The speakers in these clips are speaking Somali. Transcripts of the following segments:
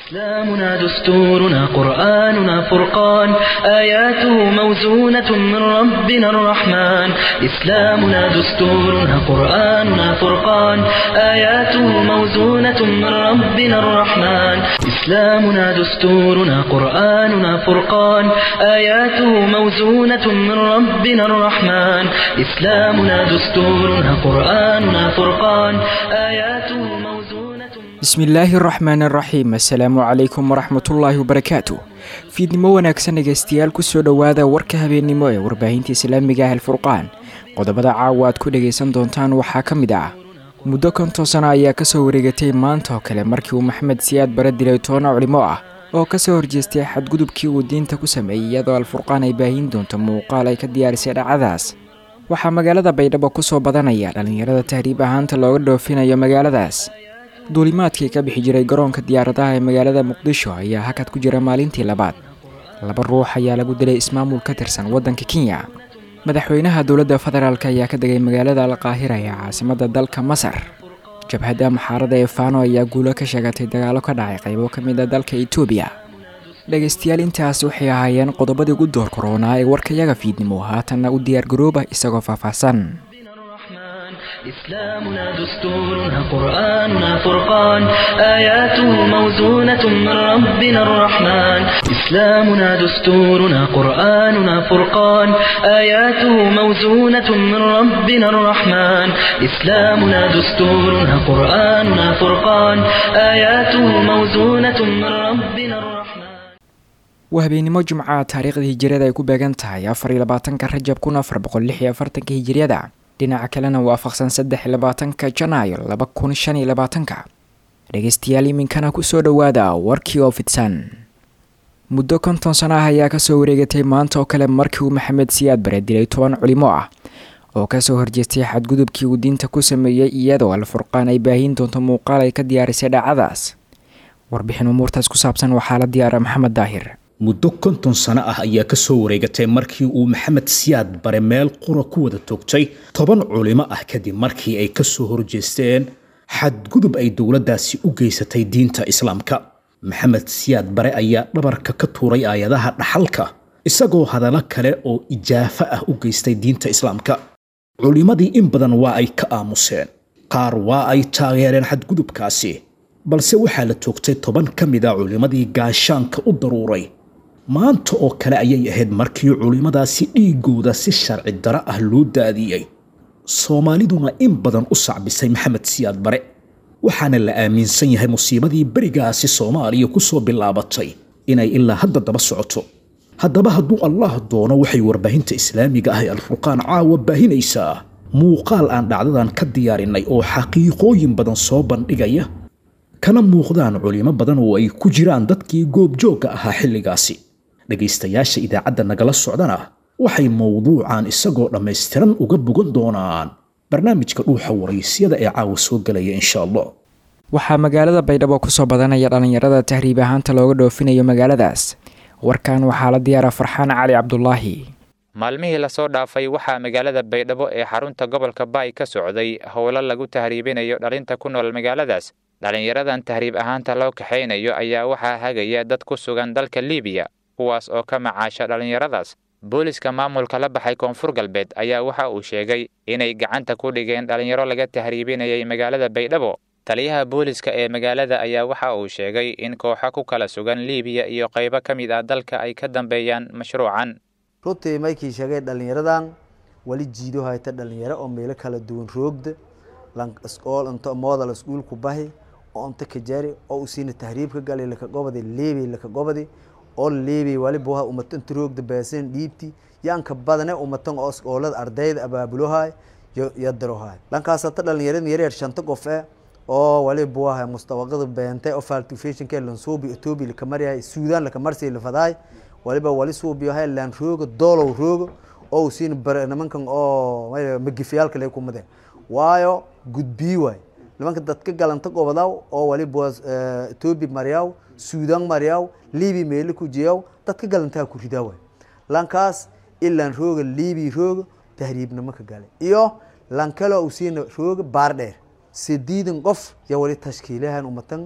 إسلامنا دستورنا قرآننا فرقان آياته موزونة من ربنا الرحمن إسلامنا دستورنا قرآننا فرقان آياته موزونة من ربنا الرحمن إسلامنا دستورنا قرآننا فرقان آياته موزونة من ربنا الرحمن إسلامنا دستورنا قرآننا فرقان آياته موزونة bismillaahi araxmaan araxiim assalaamu calaykum waraxmatullaahi wabarakaatu fiidnimo wanaagsan dhegaystayaal kusoo dhowaada warka habeennimo ee warbaahinta islaamiga ah alfurqaan qodobada caawa aad ku dhagaysan doontaan waxaa ka mid ah muddo konton sano ayaa kasoo wareegatay maanta oo kale markii uu maxamed siyaad bare dilay toona culimo ah oo kasoo horjeestay xadgudubkii uu diinta ku sameeyey iyadoo alfurqaan ay baahin doonto muuqaal ay ka diyaarisay dhacadaas waxaa magaalada baydhabo kusoo badanaya dhallinyarada tahriib ahaanta looga dhoofinayo magaaladaas duulimaadkii ka bixi jiray garoonka diyaaradaha ee magaalada muqdisho ayaa hakad ku jira maalintii labaad laba ruux ayaa lagu dilay ismaamul ka tirsan waddanka kenya madaxweynaha dowladda federaalk ayaa ka degay magaalada alqaahira ee caasimadda dalka masar jabhadda maxaarada ee faano ayaa guulo ka sheegatay dagaalo ka dhacay qaybo ka mid a dalka etoobiya dhegaystayaal intaas waxay ahaayeen qodobadii ugu door koronaa ee warkayaga fiidnimo haatanna u diyaargarooba isagoo faahfaahsan إسلامنا دستورنا قرآننا فرقان آياته موزونة من ربنا الرحمن إسلامنا دستورنا قرآننا فرقان آياته موزونة من ربنا الرحمن إسلامنا دستورنا قرآننا فرقان آياته موزونة من ربنا الرحمن waa habeenimo jumca taariikhda hijiriyada ay ku beegan tahay afar iyo labaatanka rajab kun afar boqol lix iyo afartanka hijiriyada dhinaca kalena waafaqsan saddex iyo labaatanka janaayo laba kun shan iyo labaatanka dhegaystayaal iminkana kusoo dhowaada warkii oo fidsan muddo konton sano ah ayaa kasoo wareegatay maanta oo kale markii uu maxamed siyaad bare dilay toban culimo ah oo kasoo horjeestay xadgudubkii uu diinta ku sameeyey iyadoo alfurqaan ay baahin doonto muuqaal ay ka diyaarisay dhacadaas warbixin umuurtaas ku saabsan waxaa la diyaara maxamed daahir muddo konton sano ah ayaa ka soo wareegatay markii uu maxamed siyaad bare meel qura ku wada toogtay toban culimo ah kadib markii ay ka soo horjeesteen xadgudub ay dowladdaasi u geysatay diinta islaamka maxamed siyaad bare ayaa dhabarka ka tuuray aayadaha dhaxalka isagoo hadallo kale oo ijaafo ah u geystay diinta islaamka culimmadii in badan waa ay ka aamuseen qaar waa ay taageereen xadgudubkaasi balse waxaa la toogtay toban ka mid a culimmadii gaashaanka u daruuray maanta oo kale ayay ahayd markii culimmadaasi dhiigooda si sharci daro ah loo daadiyey soomaaliduna in badan u sacbisay maxamed siyaad bare waxaana la aaminsan yahay musiibadii berigaasi soomaaliya ku soo bilaabatay inay ilaa hadda daba socoto haddaba hadduu allah doono waxay warbaahinta islaamiga ah ee alfurqaan caawa baahinaysaa muuqaal aan dhacdadan ka diyaarinay oo xaqiiqooyin badan soo bandhigaya kana muuqdaan culimo badan oo ay ku jiraan dadkii goobjoogga ahaa xilligaasi dhegaystayaasha idaacadda nagala socdana waxay mowduucan isagoo dhammaystiran uga bogan doonaan barnaamijka dhuuxa waraysyada ee caawa soo gelaya insha allah waxaa magaalada baydhabo kusoo badanaya dhallinyarada tahriib ahaanta looga dhoofinayo magaaladaas warkan waxaa la diyaara farxaan cali cabdulaahi maalmihii lasoo dhaafay waxaa magaalada baydhabo ee xarunta gobolka baay ka socday howlo lagu tahriibinayo dhalinta ku nool magaaladaas dhallinyaradan tahriib ahaanta loo kaxaynayo ayaa waxaa hagaya dad ku sugan dalka liibiya kuwaas oo ka macaasha dhallinyaradaas booliska maamulka la baxay koonfur galbeed ayaa waxa uu sheegay inay gacanta ku dhigeen dhallinyaro laga tahriibinayay magaalada baydhabo taliyaha booliska ee magaalada ayaa waxa uu sheegay in kooxo ku kala sugan liibiya iyo qaybo ka mid ah dalka ay ka dambeeyaan mashruucan runtii maykii sheegay dhallinyaradan wali jiido hayta dhalinyaro oo meelo kala duwan roogda lanol modal iskuulku bahi oo unta kajari oo usiina tahriibka galay laka gobadi leebey laka gobadi oo leebey wali buha umatan roogda baasan dhiibti yaanka badane umatan oo iskoolada ardayda abaabulohay yadarohay lankaasata dhalinyarada yaryar shanta qof e oo wali buaha mustawaqada beentay oo faltifashinke lansuubi etoobiya lakamaryahay suudaan lakamarsi lafadahay waliba wali suubiyahay laan rooga doolow rooga oo usiina bare nimankan oo magifiyaalka lay kumadeen waayo gudbii waay nimanka dadka galanta gobadaw oo waliba etoobiya maryaw suudaan maryaw libi meelo ku jiyaw dadka galantaa ku ridaa waay lankaas ilaan rooga libi rooga tahriibnimo ka galay iyo lankalo usiina rooga baar dheer sideedan qof ya wali tashkiilahan umatan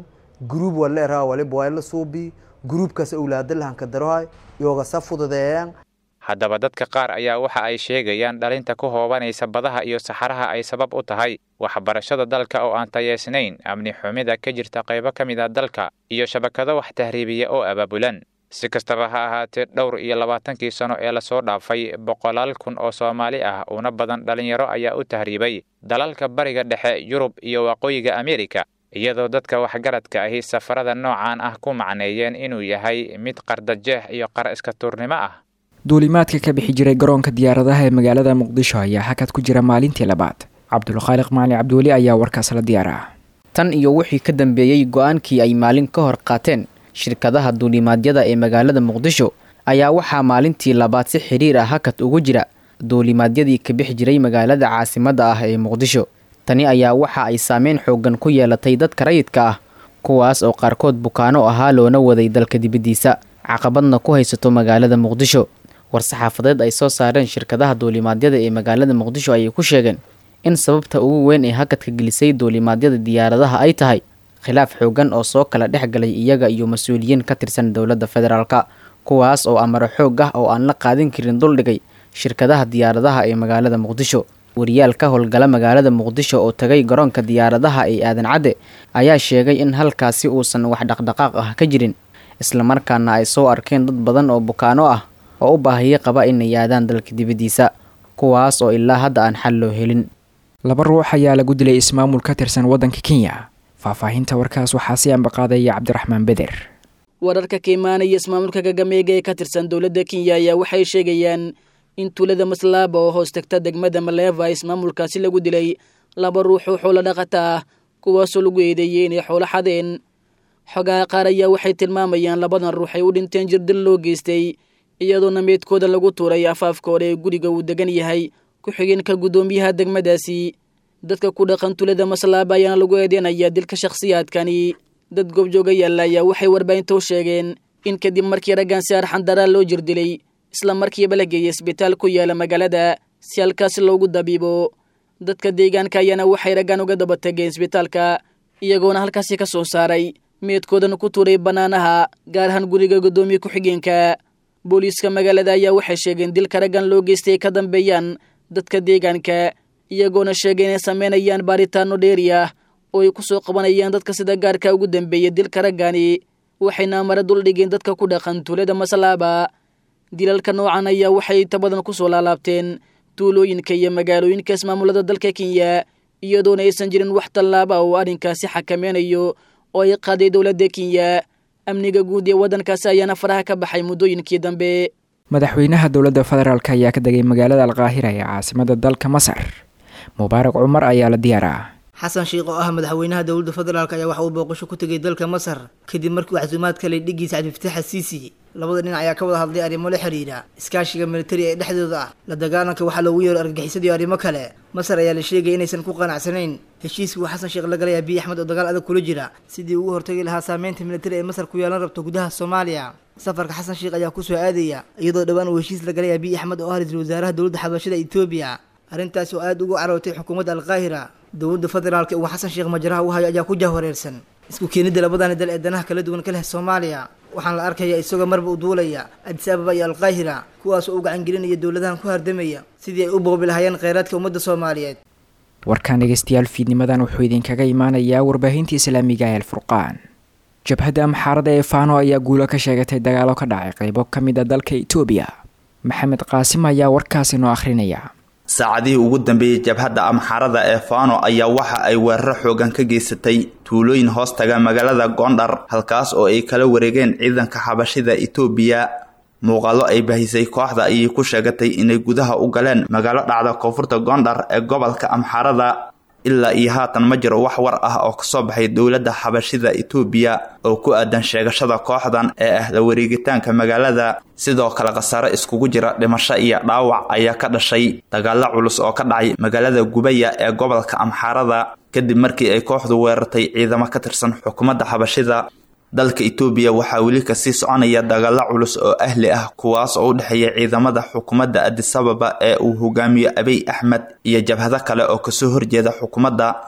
gruub wala eraa waliba waa la suubi gruubkaas awlaada lahanka darohay iyooga sa fududeeyaan haddaba dadka qaar ayaa waxa ay sheegayaan dhalinta ku hoobanaysa badaha iyo saxaraha ay sabab u tahay waxbarashada dalka oo aan tayeysnayn amni xumida ka jirta qaybo ka mid a dalka iyo shabakado wax tahriibiya oo abaabulan si kastaba ha ahaatee dhowr iyo labaatankii sano ee lasoo dhaafay boqolaal kun oo soomaali ah una badan dhalinyaro ayaa u tahriibay dalalka bariga dhexe yurub iyo waqooyiga ameerika iyadoo dadka waxgaradka ahi safarada noocan ah ku macneeyeen inuu yahay mid qardajeex iyo qar iska tuurnimo ah duulimaadka ka bixi jiray garoonka diyaaradaha ee magaalada muqdisho ayaa hakad ku jira maalintii labaad cabdulkhaaliq macali cabdiweli ayaa warkaas la diyaara tan iyo wixii ka dambeeyey go-aankii ay maalin ka hor qaateen shirkadaha duulimaadyada ee magaalada muqdisho ayaa waxaa maalintii labaad si xidhiir ah hakad ugu jira duulimaadyadii ka bixi jiray magaalada caasimadda ah ee muqdisho tani ayaa waxa ay saameyn xoogan ku yeelatay dadka rayidka ah kuwaas oo qaarkood bukaano ahaa loona waday dalka dibaddiisa caqabadna ku haysato magaalada muqdisho war-saxaafadeed ay soo saareen shirkadaha duulimaadyada ee magaalada muqdisho ayay ku sheegeen in sababta ugu weyn ee hakadka gelisay duulimaadyada diyaaradaha ay tahay khilaaf xoogan oo soo kala dhex galay iyaga iyo mas-uuliyiin ka tirsan dowladda federaalka kuwaas oo amaro xoog ah oo aan la qaadin karin duldhigay shirkadaha diyaaradaha ee magaalada muqdisho wariyaal ka howlgala magaalada muqdisho oo tagay garoonka diyaaradaha ee aadan cadde ayaa sheegay in halkaasi uusan wax dhaqdhaqaaq ah ka jirin islamarkaana ay soo arkeen dad badan oo bukaano ah oo u baahiyo qaba inay aadaan dalka dibaddiisa kuwaas oo ilaa hadda aan xal loo helin laba ruux ayaa lagu dilay ismaamul ka tirsan waddanka kenya faahfaahinta warkaas waxaa si ambaqaadaya cabdiraxmaan beder wararka ka imaanaya ismaamulka gagameega ee ka tirsan dowladda kenya ayaa waxay sheegayaan in tuulada maslaaba oo hoos tagta degmada maleeva ismaamulkaasi lagu dilay laba ruux oo xoolo dhaqata ah kuwaasoo lagu eedeeyey inay xoolo xadeen xogaha qaar ayaa waxay tilmaamayaan labadan ruux ay u dhinteen jirdil loo geystay iyadoona meedkooda lagu tuuray afaafka hore ee guriga uu degan yahay ku-xigeenka guddoomiyaha degmadaasi dadka ku dhaqan tulada maslaaba ayaana lagu eedeynayaa dilka shakhsiyaadkani dad goobjooga yaalla ayaa waxay warbaahinta u sheegeen in kadib markii raggan si arxandaraa loo jirdilay isla markiiba la geeyay isbitaal ku yaala magaalada si halkaasi loogu dabiibo dadka deegaanka ayaana waxay raggan uga daba tageen isbitaalka iyagoona halkaasi ka soo saaray meedkoodana ku tuuray bannaanaha gaar ahaan guriga guddoomiye ku-xigeenka booliiska magaalada ayaa waxay sheegeen dilka raggan loo geystay ay ka dambeeyaan dadka deegaanka iyagoona sheegay inay sameynayaan baaritaano dheeri ah oo ay ku soo qabanayaan dadka sida gaarka ugu dambeeya dilka raggani waxayna amara duldhigeen dadka ku dhaqan tuulada maslaaba dilalka noocan ayaa waxay inta badan ku soo laalaabteen tuulooyinka iyo magaalooyinka ismaamulada dalka kenya iyadoona aysan jirin wax tallaaba oo arrinkaasi xakameynayo oo ay qaaday dowladda kenya amniga guud ee waddankaasi ayaana faraha ka baxay muddooyinkii dambe madaxweynaha dowladda federaalk ayaa ka degay magaalada alkaahira ee caasimada dalka masar mubaarak cumar ayaa la diyaaraa xasan sheikh oo ah madaxweynaha dowladda federaalk ayaa waxa uu booqasho ku tegay dalka masar kadib markii uu casuumaad ka lay dhigiisa cabdifataax asiisi labada dhinac ayaa ka wada hadlay arrimo la xiriira iskaashiga militari ee dhexdooda ah la dagaalanka waxaa loogu yeero argagixisada iyo arrimo kale masar ayaa la sheegaya inaysan ku qanacsanayn heshiiskii uu xasan sheekh la galay abiy axmed oo dagaal adag kula jira sidii ugu hortagi lahaa saameynta militari ee masar ku yeelan rabto gudaha soomaaliya safarka xasan sheekh ayaa kusoo aadaya iyadoo dhowaan uu heshiis la galay abiy axmed oo ah ra-iisul wasaaraha dowladda xabashada etoobiya arrintaas oo aada ugu carootay xukuumadda alkaahira dowladda federaalka uu xasan sheekh majaraha u hayo ayaa ku jahwareersan isku keenidda labadani dal ee danaha kala duwan ka leh soomaaliya waxaan la arkaya isagoo marba u duulaya adis ababa iyo alkaahira kuwaas oo u gacangelinaya dowladahan ku hardamaya sidii ay u boobi lahaayeen kheyraadka ummadda soomaaliyeed warkaan dhegeystayaal fiidnimadan wuxuu idinkaga imaanayaa warbaahinta islaamiga ee alfurqaan jabhadda amxaarada ee faano ayaa guulo ka sheegatay dagaalo ka dhacay qaybo ka mid a dalka itoobiya maxamed qaasim ayaa warkaasi noo akhrinaya saacadihii ugu dambeeyey jabhadda amxaarada ee faano ayaa waxa ay weeraro xoogan ka geysatay tuulooyin hoos taga magaalada goondhar halkaas oo ay kala wareegeen ciidanka xabashida itoobiya muuqaalo ay bahisay kooxda ayay ku sheegatay inay gudaha u galeen magaalo dhacda koonfurta goondhar ee gobolka amxaarada ilaa iyo haatan ma jiro wax war ah oo kasoo baxay dowladda xabashida itoobiya oo ku aadan sheegashada kooxdan ee ah la wareegitaanka magaalada sidoo kale khasaare iskugu jira dhimasho iyo dhaawac ayaa ka dhashay dagaalo culus oo ka dhacay magaalada gubaya ee gobolka amxaarada kadib markii ay kooxdu weerartay ciidamo ka tirsan xukuumadda xabashida dalka itoobiya waxaa weli kasii soconaya dagaalo culus oo ahli ah kuwaas oo u dhexeeya ciidamada xukuumadda adisababa ee uu hogaamiyo abiy axmed iyo jabhado kale oo kasoo horjeeda xukuumadda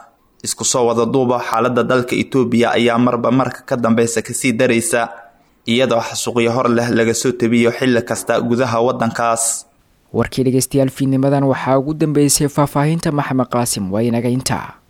isku soo wada duuba xaaladda dalka itoobiya ayaa marba marka ka dambeysa kasii daraysa iyadoo xasuuqyo hor leh laga soo tabiyo xilli kasta gudaha waddankaas warkii dhegeystayaal fiidnimadan waxaa ugu dambeysay faahfaahinta maxamed qaasim waa inaga intaa